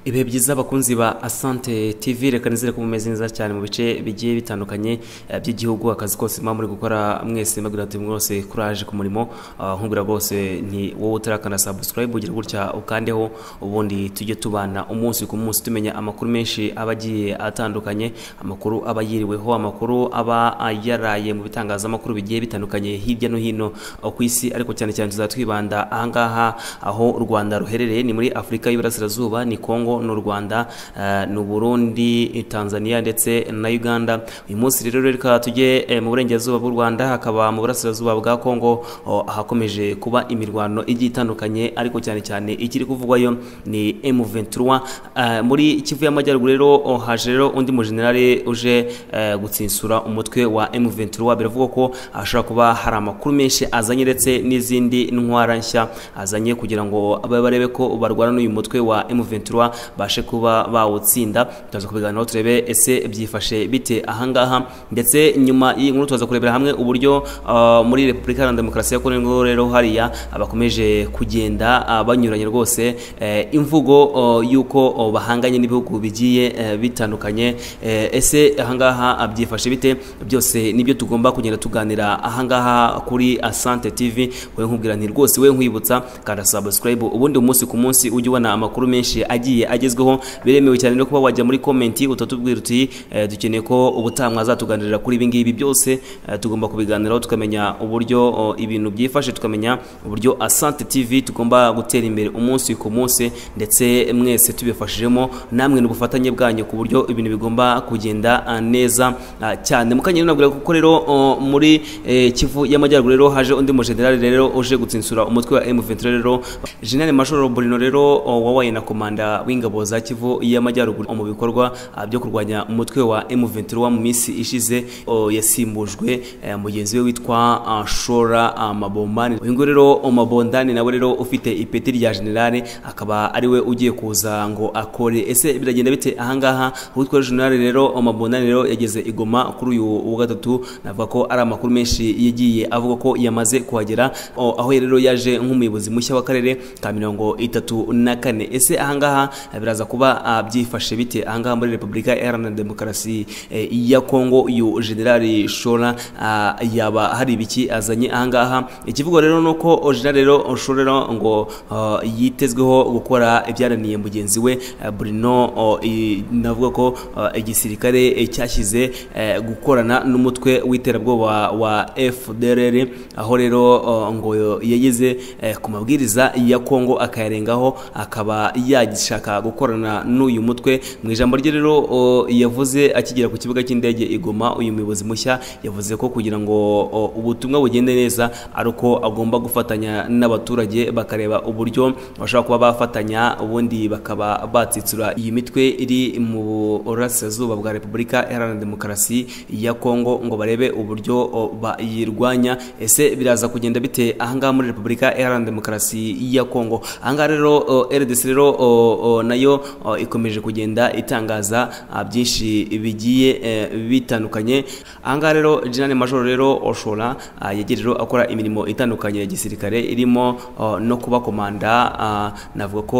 ibihe byiza abakunzi ba asante tv reka nizere ko mumeze neza cyane mu bice bigiye bitandukanye eh, by'igihugu akazi kose muba muri gukora mwese mbabwira ati mwose kuraje ku murimo Ah, nkubwira rwose nti wowe utarakana subscribe ugira gutya ukandeho ubundi tujye tubana umunsi ku munsi tumenya amakuru menshi aba agiye atandukanye amakuru aba yiriweho amakuru aba yaraye mu bitangazamakuru bigiye bitandukanye hirya no hino ah, ku isi ariko cyane cyane tuzaba twibanda ahangaha aho u rwanda ruherereye ni muri afurika y'iburasirazuba ni kongo n'u rwanda eh, n'u burundi tanzania ndetse na uganda uyu munsi rero reka tujye eh, mu burengerazuba bw'u rwanda hakaba mu burasirazuba bwa kongo oh, hakomeje kuba imirwano igiye itandukanye ariko cyane cyane ikiri kuvugwayo ni M23 eh, muri Kivu y'Amajyaruguru rero oh, haje rero undi mujenerali uje eh, gutsinsura umutwe wa M23 biravugwa ko hashobora kuba hari amakuru menshi azanye ndetse n'izindi ntwara nshya azanye kugira ngo abe barebe ko barwana n'uyu mutwe wa M23 bashe kuba bawutsinda turaza kubiganiraho turebe ese byifashe bite ahangaha ndetse nyuma y'iyi nkuru turaza kurebera hamwe uburyo ah, muri repubulika iharanira demokarasi ya kongo ngo rero hariya ah, bakomeje kugenda ah, banyuranye rwose eh, imvugo oh, y'uko oh, bahanganye n'ibihugu bigiye eh, bitandukanye Eh, ese ahangaha ah, byifashe bite byose nibyo tugomba kugenda tuganira ahangaha kuri asante tv wowe nkubwira nti rwose wowe nkwibutsa kanda subscribe ubundi umunsi ku munsi ujye ubona amakuru menshi agiye agezweho biremewe cyane no kuba wajya muri komenti utatubwira uti eh, dukeneye ko ubutaha mwazatuganirira kuri ibi ngibi byose eh, tugomba kubiganiraho tukamenya uburyo oh, ibintu byifashe tukamenya uburyo asante tv tugomba gutera imbere umunsi ku munsi ndetse mwese tubifashijemo namwe n'ubufatanye bwanyu ku buryo ibintu bigomba kugenda ah, neza ah, cyane mukanya nabwira kuko rero oh, muri eh, kivu y'amajyaruguru rero haje undi mujenerali rero uje gutsinsura umutwe wa M23 rero General Major Bruno rero oh, wabaye na komanda w'ingabo za Kivu y'Amajyaruguru mu bikorwa ah, byo kurwanya umutwe wa M23 mu minsi ishize oh, yasimbujwe eh, mugenzi we witwa ah, Shora ah, Mabombani uyu nguyu rero oh, Mabondani nawe rero ufite ipeti rya generale akaba ari we ugiye kuza ngo akore ese biragenda bite ahangaha uwitwa generale rero oh, Mabondani rero yageze igoma kuri uyu wa gatatu navuga ko ari amakuru menshi yagiye avuga ko yamaze kuhagera oh, aho rero yaje nk'umuyobozi mushya w'akarere ka mirongo itatu na kane ese ahangaha eh, biraza kuba ah, byifashe bite ahangaha muri repubulika iharanira demokarasi eh, ya kongo uyu generali shora ah, yaba hari ibiki azanye ahangaha ikivugo rero ni uko generali rero shora rero ngo ah, yitezweho gukora ibyananiye mugenzi we eh, bruno oh, i- navuga ko ah, igisirikare eh, cyashyize eh, gukorana n'umutwe w'iterabwoba wa fdrr aho rero oh, ngo yageze eh, ku mabwiriza ya kongo akayarengaho akaba yagishaka gukorana n'uyu mutwe mu ijambo rye rero o, yavuze akigera ku kibuga cy'indege igoma uyu muyobozi mushya yavuze ko kugira ngo o, ubutumwa bugende neza ari uko agomba gufatanya n'abaturage bakareba uburyo bashobora kuba bafatanya ubundi bakaba batsitsura iyi mitwe iri mu burasirazuba bwa repubulika iharanira demokarasi ya kongo ngo barebe uburyo o, bayirwanya ese biraza kugenda bite ahangaha muri repubulika iharanira demokarasi ya kongo ahangaha rero o, rdc rero o, o, nayo o, ikomeje kugenda itangaza ah, byinshi bigiye eh, bitandukanye ahangaha rero general major rero oshora ah, yagiye rero akora imirimo itandukanye ya gisirikare irimo o, no kuba komanda ah, navuga ko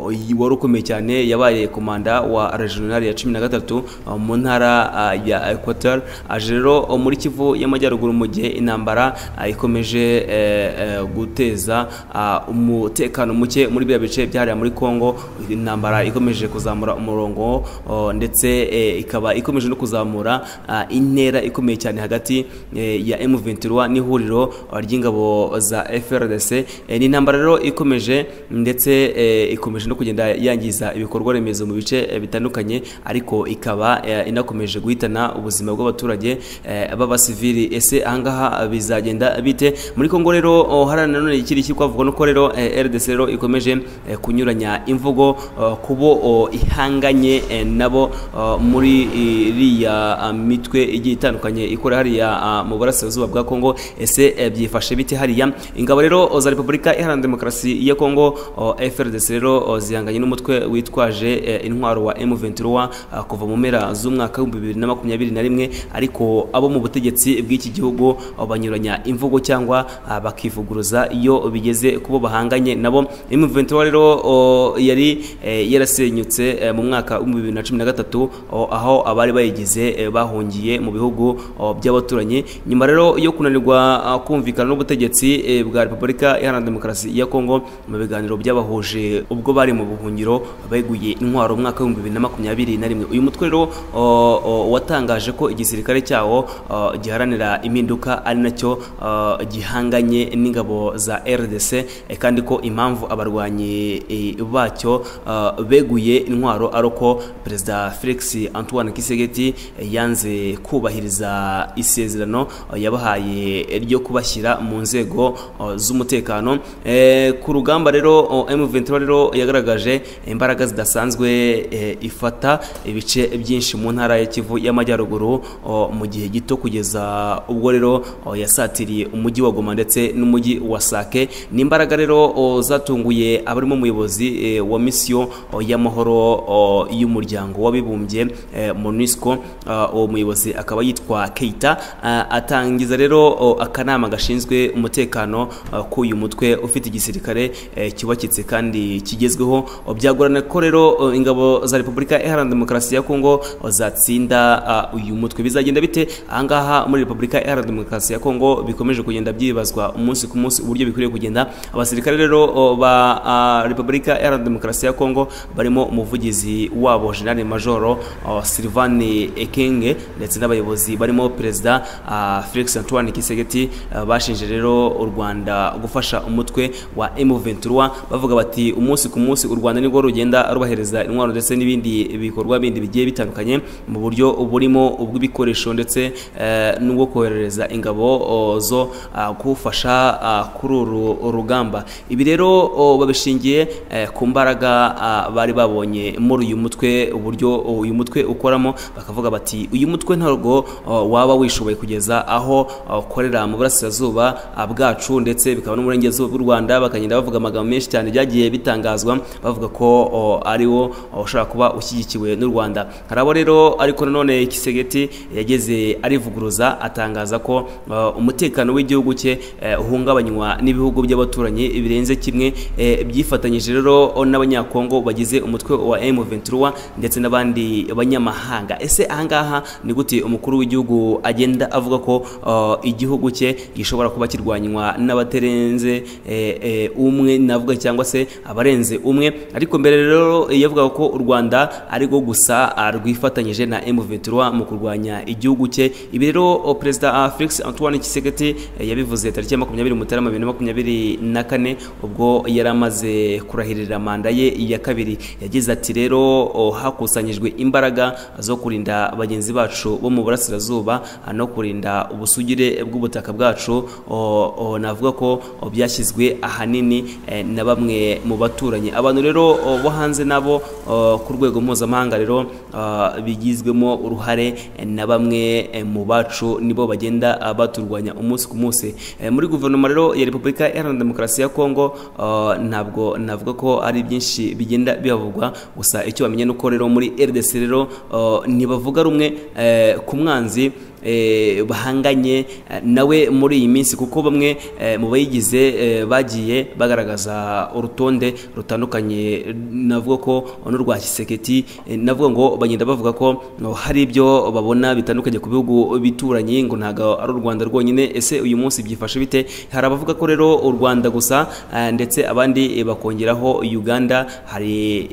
o, y- wari ukomeye cyane yabaye komanda wa regional ya cumi na gatatu o, mu ntara ah, ya equator aje rero o, muri kivu y'amajyaruguru mu gihe intambara ah, ikomeje eh, eh, guteza ah, umutekano muke muri biriya bice byahariya muri Kongo intambara ikomeje kuzamura umurongo oh, ndetse eh, ikaba ikomeje no kuzamura ah, intera ikomeye cyane hagati eh, ya M23 n'ihuriro ah, ry'ingabo za FRDC Eh, ni intambara rero ikomeje ndetse eh, ikomeje no kugenda yangiza ibikorwa remezo mu bice eh, bitandukanye ariko ikaba eh, inakomeje guhitana ubuzima bw'abaturage eh, b'abasivili ese ahangaha bizagenda bite muri Kongo rero oh, harana nanone ikiri kikwavuga nuko rero eh, RDC rero ikomeje eh, kunyuranya imvugo eh, kubo oh, ihanganye eh, nabo oh, muri iriya ah, mitwe igiye itandukanye ikora hariya ah, mu burasirazuba bwa Kongo ese eh, byifashe bite hariya ingabo rero oh, za Repubulika Iharanira Demokarasi ya Kongo oh, FRDC rero oh, zihanganye n'umutwe witwaje eh, intwaro wa M23 ah, kuva mu mpera z'umwaka w'ibihumbi bibiri na makumyabiri na rimwe ariko abo mu butegetsi bw'iki gihugu oh, banyuranya imvugo cyangwa ah, bakivuguruza iyo bigeze kubo bahanganye nabo M23 rero o, yari eh, yarasenyutse eh, mu mwaka w'ibihumbi bibiri na cumi na gatatu oh, aho abari bayigize eh, bahungiye mu bihugu oh, by'abaturanyi nyuma rero yo kunanirwa ah, kumvikana n'ubutegetsi eh, bwa repubulika iharanira demokarasi ya kongo mu biganiro byabahuje ubwo bari mu buhungiro beguye intwaro mu mwaka w'ibihumbi bibiri na makumyabiri na rimwe uyu mutwe rero oh, oh, watangaje ko igisirikare cyawo oh, giharanira impinduka ari nacyo oh, gihanganye n'ingabo za rdc eh, kandi ko impamvu abarwanyi eh, bacyo ah, beguye intwaro ari uko perezida felix antoine kisegeti eh, yanze kubahiriza isezerano eh, yabahaye ryo kubashyira mu nzego oh, z'umutekano Eh, ku rugamba rero oh, M23 rero yagaragaje imbaraga zidasanzwe eh, ifata ibice byinshi mu ntara ya Kivu y'amajyaruguru oh, mu gihe gito kugeza ubwo rero oh, yasatiriye umujyi wa Goma ndetse n'umujyi wa Sake ni imbaraga rero oh, zatunguye abarimo umuyobozi eh, wa misiyo oh, y'amahoro oh, y'umuryango w'abibumbye eh, MONUSCO ah, uwo muyobozi akaba yitwa Keita ah, atangiza rero oh, akanama gashinzwe umutekano ah, k'uyu mutwe ufite igisirikare eh, cyubakitse kandi kigezweho oh, byagorana ko rero oh, ingabo za Repubulika Iharanira Demokarasi ya Kongo oh, zatsinda ah, uyu mutwe bizagenda bite ahangaha muri Repubulika Iharanira Demokarasi ya Kongo bikomeje kugenda byibazwa umunsi ku munsi uburyo bikwiriye kugenda abasirikare rero oh, ba ah, Repubulika Iharanira Demokarasi ya Kongo barimo umuvugizi wabo General Major oh, Sylvain Ekenge ndetse n'abayobozi barimo Perezida ah, Felix Antoine Kisegeti ah, bashinje rero u Rwanda gufasha umutwe wa M23 bavuga bati umunsi ku munsi u Rwanda nibwo rugenda rubahereza intwaro ndetse n'ibindi bikorwa bindi bigiye bitandukanye mu buryo burimo ubw'ibikoresho ndetse eh, n'ubwo koherereza ingabo o, zo ah, gufasha ah, kuri uru rugamba ibi rero o, babishingiye eh, ku mbaraga ah, bari babonye muri uyu mutwe uburyo uyu mutwe ukoramo bakavuga bati uyu mutwe ntabwo o, waba wishoboye kugeza aho ukorera mu burasirazuba ah, bwacu ndetse bikaba no mu burengerazuba bw'u Rwanda bakagenda bavuga amagambo menshi cyane byagiye bitangazwa bavuga ko o, ari wo o, ushobora kuba ushyigikiwe n'u Rwanda hari abo rero ariko nanone Kisegeti yageze arivuguruza atangaza ko o, umutekano w'igihugu cye eh, uhungabanywa n'ibihugu by'abaturanyi birenze kimwe eh, byifatanyije rero o, n'abanyakongo bagize umutwe wa M23 ndetse n'abandi banyamahanga ese ahangaha ni gute umukuru w'igihugu agenda avuga ko o, igihugu cye gishobora kuba kirwanywa n'abatarenze eh, eh, umwe navuga cyangwa se abarenze umwe ariko mbere rero yavugaga ko u Rwanda ari rwo gusa ah, rwifatanyije na M23 mu kurwanya igihugu cye ibi rero oh, perezida ah, Felix Antoine Tshisekedi eh, yabivuze tariki ya 20 Mutarama 2024 ubwo yari amaze kurahirira manda ye ya kabiri yagize ati rero oh, hakusanyijwe imbaraga zo kurinda bagenzi bacu bo mu burasirazuba ah, no kurinda ubusugire bw'ubutaka bwacu oh, oh, navuga ko oh, byashyizwe ahanini eh, na bamwe mu baturanyi abantu rero oh, bo hanze nabo oh, ku rwego mpuzamahanga rero ah, bigizwemo uruhare eh, na bamwe eh, mu bacu nibo bagenda ah, baturwanya umunsi ku munsi Eh, muri guverinoma rero ya repubulika iharanira demokarasi ya kongo ah, ntabwo navuga ko ari byinshi bigenda bihavugwa gusa icyo bamenye ni uko rero muri rdc rero ah, ntibavuga rumwe eh, ku mwanzi eh, bahanganye eh, nawe muri iyi minsi kuko bamwe eh, mu bayigize eh, bagiye bagaragaza urutonde rutandukanye navuga ko n'urwa kiseketi eh, navuga ngo bagenda bavuga ko no, hari ibyo babona bitandukanye ku bihugu bituranye ngo ntago ari u Rwanda rwonyine ese uyu munsi byifashe bite hari abavuga ko rero u Rwanda gusa eh, ndetse abandi eh, bakongeraho Uganda hari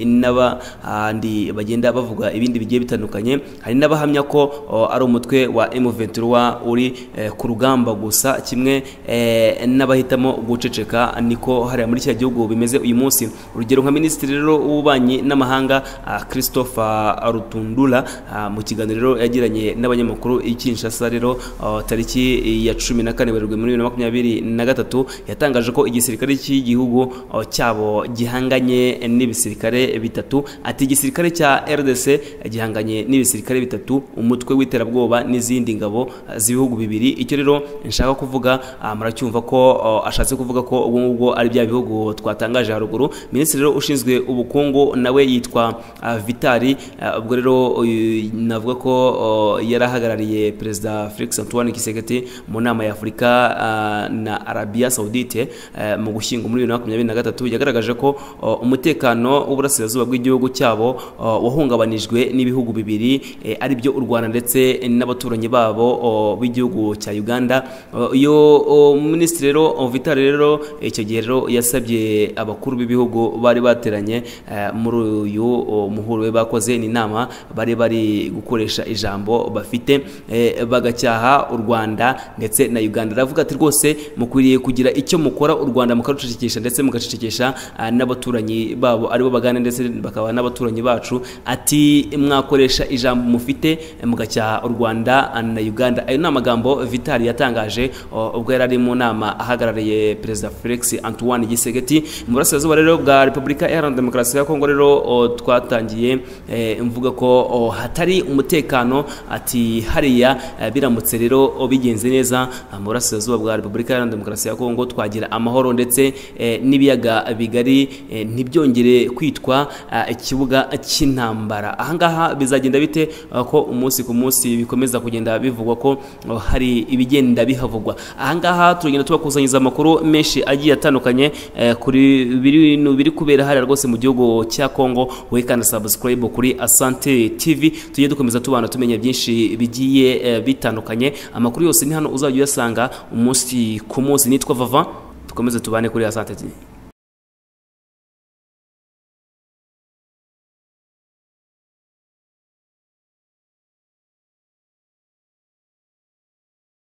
n'abandi bagenda bavuga ibindi bigiye bitandukanye hari n'abahamya ko oh, ari umutwe wa M23 uri eh, ku rugamba gusa kimwe eh, n'abahitamo guceceka niko hariya muri cya gihugu bimeze uyu munsi urugero nka minisitiri rero w'ububanyi n'amahanga ah, Christopher Rutundura ah, mu kiganiro yagiranye n'abanyamakuru i Kinshasa rero ah, tariki ya 14 Werurwe muri 2023 yatangaje ko igisirikare cy'igihugu ah, cyabo gihanganye n'ibisirikare bitatu ati igisirikare cya RDC gihanganye n'ibisirikare bitatu umutwe w'iterabwoba n'izindi izindi ngabo ah, z'ibihugu bibiri icyo rero nshaka kuvuga ah, muracyumva ko ah, ashatse kuvuga ko ubwo ngubwo ari bya bihugu twatangaje haruguru minisitiri rero ushinzwe ubukungu nawe yitwa ah, vitali Ah, ubwo rero uyu, navuga ko oh, yari ahagarariye perezida felix antoine kiseketi mu nama ya afurika ah, na arabia saudite eh, mu gushyingo muri bibiri na makumyabiri na gatatu yagaragaje ko oh, umutekano w'uburasirazuba bw'igihugu cyabo oh, wahungabanijwe n'ibihugu bibiri eh, ari byo u rwanda ndetse n'abaturanyi babo oh, b'igihugu cya uganda Oh, iyo oh, minisitiri rero oh, vitali rero icyo gihe rero yasabye abakuru b'ibihugu bari bateranye eh, muri uyu oh, muhuro we bakoze ni inama bari bari gukoresha ijambo bafite eh, bagacyaha u rwanda ndetse na uganda aravuga ati rwose mukwiriye kugira icyo mukora u rwanda mukarucecekesha ndetse mugacecekesha ah, n'abaturanyi babo aribo bagana ndetse bakaba n'abaturanyi bacu ati mwakoresha ijambo mufite eh, mugacyaha u rwanda ah, na uganda ayo ni amagambo vitali yatangaje oh, ubwo yari ari mu nama ahagarariye perezida felix antoine gisegeti mu burasirazuba rero bwa repubulika iharanira demokarasi ya kongo rero oh, twatangiye eh, mvuga ko oh, hatari umutekano ati hariya eh, biramutse rero oh, bigenze neza ah, mu burasirazuba bwa repubulika iharanira demokarasi ya kongo twagira amahoro ndetse eh, n'ibiyaga bigari eh, ntibyongere kwitwa ah, ikibuga cy'intambara ahangaha bizagenda bite ah, ko umunsi ku munsi bikomeza kugenda bivugwa ko oh, hari ibigenda bihavugwa ahangaha turagenda tubakusanyiriza amakuru menshi agiye atandukanye eh, kuri bintu biri kubera hariya rwose mu gihugu cya kongo wowe kandi sabusikarayibu kuri asante tivi tujye dukomeza tubana tumenya byinshi bigiye eh, bitandukanye amakuru yose ni hano uzajya uyasanga umunsi ku munsi nitwa vava dukomeze tubane kuri asante tivi